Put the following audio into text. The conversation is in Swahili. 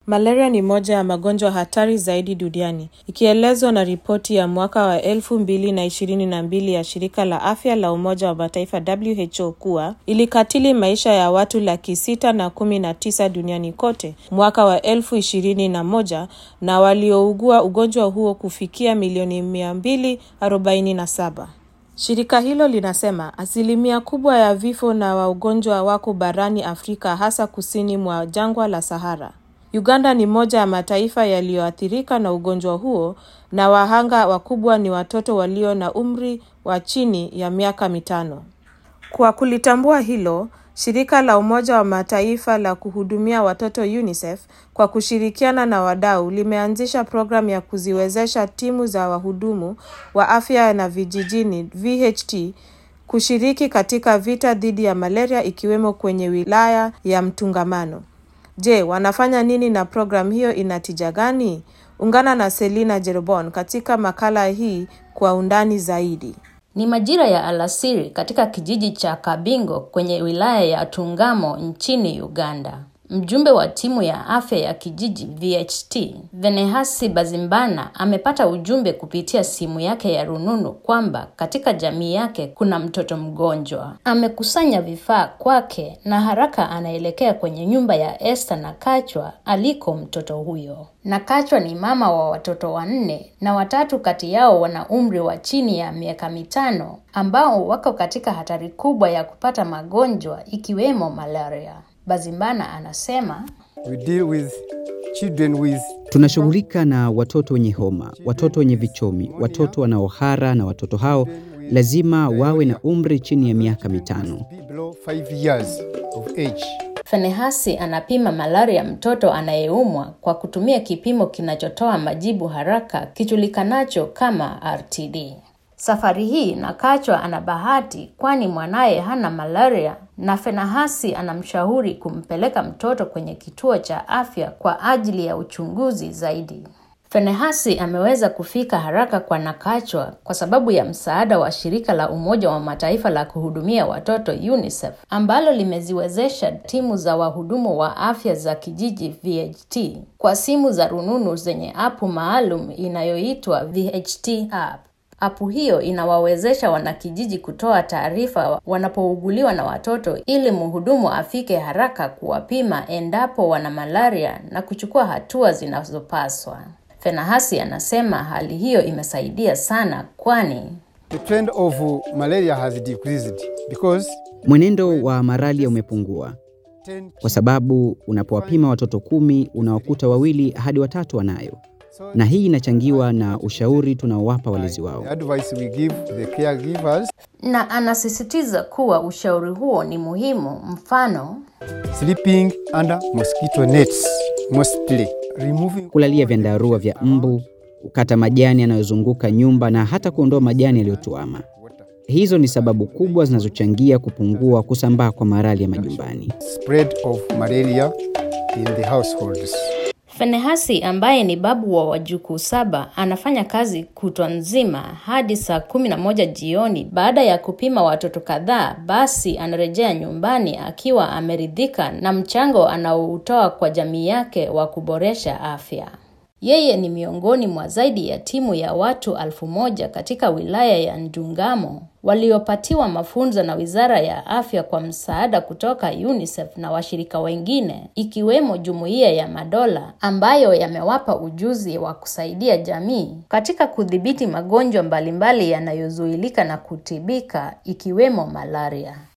Malaria ni moja ya magonjwa hatari zaidi duniani, ikielezwa na ripoti ya mwaka wa elfu mbili na ishirini na mbili ya shirika la afya la Umoja wa Mataifa WHO kuwa ilikatili maisha ya watu laki sita na kumi na tisa duniani kote mwaka wa elfu ishirini na moja na waliougua ugonjwa huo kufikia milioni mia mbili arobaini na saba. Shirika hilo linasema asilimia kubwa ya vifo na wa ugonjwa wako barani Afrika hasa kusini mwa jangwa la Sahara. Uganda ni moja ya mataifa yaliyoathirika na ugonjwa huo na wahanga wakubwa ni watoto walio na umri wa chini ya miaka mitano. Kwa kulitambua hilo, shirika la Umoja wa Mataifa la kuhudumia watoto UNICEF kwa kushirikiana na wadau limeanzisha programu ya kuziwezesha timu za wahudumu wa afya na vijijini VHT kushiriki katika vita dhidi ya malaria ikiwemo kwenye wilaya ya Mtungamano. Je, wanafanya nini na programu hiyo ina tija gani? Ungana na Selina Jerobon katika makala hii kwa undani zaidi. Ni majira ya alasiri katika kijiji cha Kabingo kwenye wilaya ya Tungamo nchini Uganda. Mjumbe wa timu ya afya ya kijiji VHT, Venehasi Bazimbana amepata ujumbe kupitia simu yake ya rununu kwamba katika jamii yake kuna mtoto mgonjwa. Amekusanya vifaa kwake na haraka anaelekea kwenye nyumba ya Esther na Kachwa aliko mtoto huyo. Na Kachwa ni mama wa watoto wanne na watatu kati yao wana umri wa chini ya miaka mitano ambao wako katika hatari kubwa ya kupata magonjwa ikiwemo malaria. Bazimbana anasema We deal with children with Tunashughulika na watoto wenye homa, watoto wenye vichomi, watoto wanaohara na watoto hao lazima wawe na umri chini ya miaka mitano. be below five years of age. Fenehasi anapima malaria mtoto anayeumwa kwa kutumia kipimo kinachotoa majibu haraka kijulikanacho kama RTD. Safari hii Nakachwa ana bahati kwani mwanaye hana malaria na Fenahasi anamshauri kumpeleka mtoto kwenye kituo cha afya kwa ajili ya uchunguzi zaidi. Fenehasi ameweza kufika haraka kwa Nakachwa kwa sababu ya msaada wa shirika la Umoja wa Mataifa la kuhudumia watoto UNICEF ambalo limeziwezesha timu za wahudumu wa afya za kijiji VHT kwa simu za rununu zenye apu maalum inayoitwa VHT app. Apu hiyo inawawezesha wanakijiji kutoa taarifa wanapouguliwa na watoto ili mhudumu afike haraka kuwapima endapo wana malaria na kuchukua hatua zinazopaswa. Fenahasi anasema hali hiyo imesaidia sana kwani The trend of malaria has decreased because Mwenendo wa malaria umepungua 10 kwa sababu unapowapima watoto kumi unawakuta wawili hadi watatu wanayo, na hii inachangiwa na ushauri tunaowapa walezi wao. the advice we give the caregivers na anasisitiza kuwa ushauri huo ni muhimu. Mfano, sleeping under mosquito nets mostly removing Kulalia vyandarua vya mbu, kukata majani yanayozunguka nyumba na hata kuondoa majani yaliyotuama. water. Hizo ni sababu kubwa zinazochangia kupungua kusambaa kwa malaria majumbani. spread of malaria in the households. Fenehasi ambaye ni babu wa wajukuu saba anafanya kazi kutwa nzima hadi saa kumi na moja jioni. Baada ya kupima watoto kadhaa, basi anarejea nyumbani akiwa ameridhika na mchango anaoutoa kwa jamii yake wa kuboresha afya. Yeye ni miongoni mwa zaidi ya timu ya watu alfu moja katika wilaya ya Ndungamo waliopatiwa mafunzo na Wizara ya Afya kwa msaada kutoka UNICEF na washirika wengine ikiwemo Jumuiya ya Madola ambayo yamewapa ujuzi wa kusaidia jamii katika kudhibiti magonjwa mbalimbali yanayozuilika na kutibika ikiwemo malaria.